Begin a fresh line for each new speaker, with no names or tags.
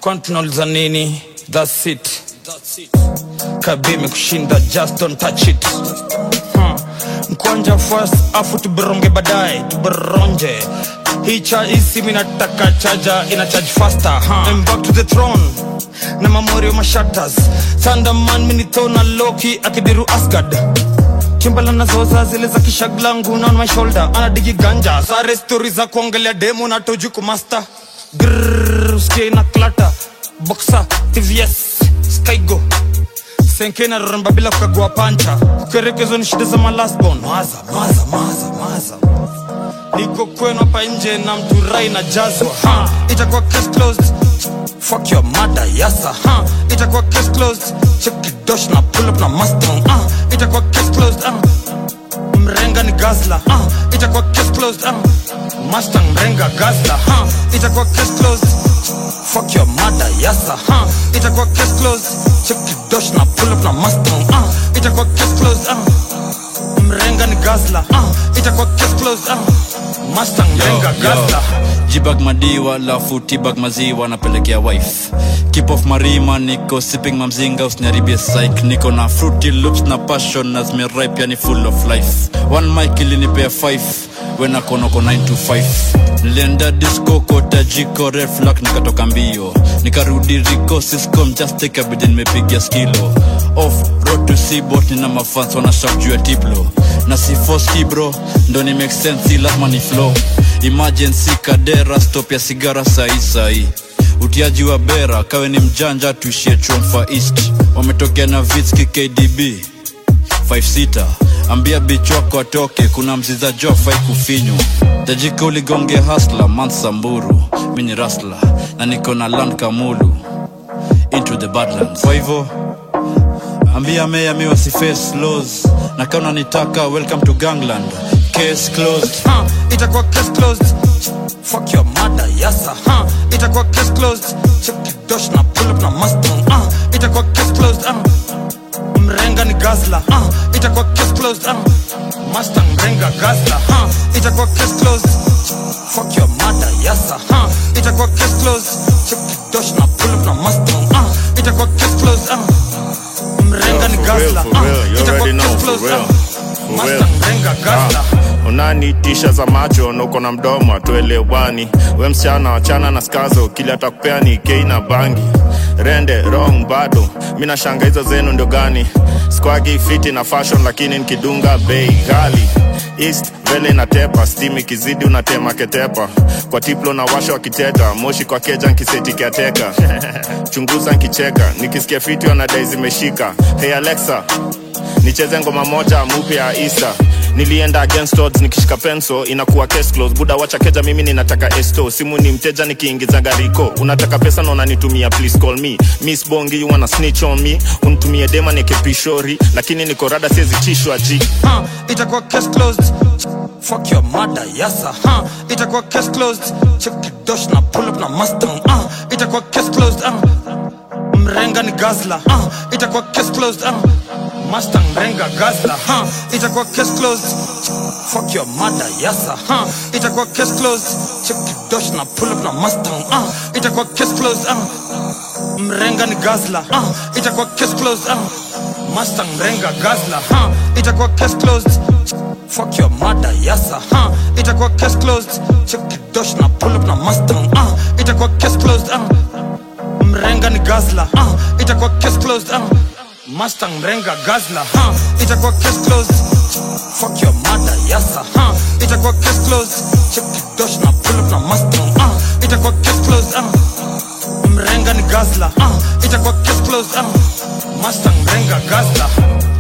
kwani tunauliza nini thats it kabime kushinda just don't touch it huh. mkwanja first afu tuberonge baadaye tuberonje hii cha hii simu inataka chaja ina charge faster huh. I'm back to the throne na mamorio mashatas thunderman minithona loki akidiru asgard chimbala nazoza zile za kishaglangu na on my shoulder anadigi ganja sare stori za kuongelea demo na toju kumasta Grrrr, usikie na klata boxa tvs skygo senke na ramba bila kukagua pancha kukerekezo ni shida za malasbon maza maza maza maza niko kwenu hapa nje na mturai na jazwa ha itakuwa case closed fuck your mother yasa ha itakuwa case closed check it dosh na pull up na mustang ah itakuwa case closed ah mrenga ni gazla ah itakuwa case closed ah mustang mrenga gazla ha itakuwa case closed fuck your mother yasa ha itakuwa case closed check it dosh na pull up na mustang ah itakuwa case closed ah mrenga ni gazla ah itakuwa case closed ah mustang mrenga gazla
jibag madiwa lafu tibag maziwa napelekea wife keep off marima niko sipping mamzinga usiniharibie psych niko na fruity loops na passion na zimeripe yani full of life one mic ilinipea 5 wenakonoko 9 to 5 nilienda disco kota jiko reflak nikatoka mbio nikarudi riko siscom just take a bid nimepigia skilo off road to seabot nina mafans wanashak juu ya tiplo na si foski bro ndo ni make sense si lazima ni flow emergency kadera stop ya sigara sahi sahi utiaji wa bera kawe ni mjanja tuishie chomfa east wametokea na vitski kdb 56 ambia bich wako atoke kuna mziza jo fai kufinywa tajika uligonge hasla mansamburu mi ni rasla na niko na land kamulu into the badlands kwa hivyo ambia meya mi wasiface laws na kama unanitaka welcome to gangland case closed
huh, itakuwa case closed fuck your mother yasa huh, itakuwa case closed check it dosh na pull up na mustang uh, itakuwa case closed uh, mrenga ni gazla uh, itakuwa case closed uh, mustang mrenga gazla uh, itakuwa case closed fuck your mother yasa huh, itakuwa case closed check it dosh na pull up na mustang uh, itakuwa case closed uh, mrenga ni
for real,
gazla
for real. You
itakuwa
already know,
case
for
closed
real.
uh,
For
mustang
real.
mrenga gazla
Ah, unanitisha za macho na uko na mdomo atuelewani we msichana wachana na skazo kili atakupea ni kei na bangi rende wrong bado mi nashanga hizo zenu ndio gani squagi fiti na fashion lakini nikidunga bei ghali east vele inatepa stim ikizidi unatema ketepa kwa tiplo na washo wakiteta moshi kwa keja nkiseti kiateka chunguza nkicheka nikisikia fiti wanadai zimeshika hey alexa nicheze ngoma moja mupya ya isa nilienda against odds nikishika penso inakuwa case close buda wacha keja mimi ninataka esto simu ni mteja nikiingiza gariko unataka pesa na unanitumia please call me miss bongi you wanna snitch on me unitumie dema nekepishori lakini niko rada siezi chishwa ji
huh, itakuwa case closed fuck your mother yasa huh, itakuwa case closed check it dosh na pull up na mustang uh, itakuwa case closed uh, mrenga ni gazla uh, itakuwa case closed uh, mustang mrenga gazla huh, itakuwa case closed fuck your mother yasa huh, itakuwa case closed check it dosh na pull up na mustang uh, itakuwa case closed uh, mrenga ni gazla uh, itakuwa case closed uh, mustang mrenga gazla huh, itakuwa case closed fuck your mother yasa huh, itakuwa case closed check it dosh na pull up na mustang uh, itakuwa case closed uh, mrenga ni gazla uh, itakuwa case closed uh, mustang mrenga gazla huh, itakuwa case closed fuck your mother yasa huh, itakuwa case closed check it dosh na pull up na mustang uh, itakuwa case closed uh, mrenga ni gazla uh, itakuwa case closed uh, mustang mrenga gazla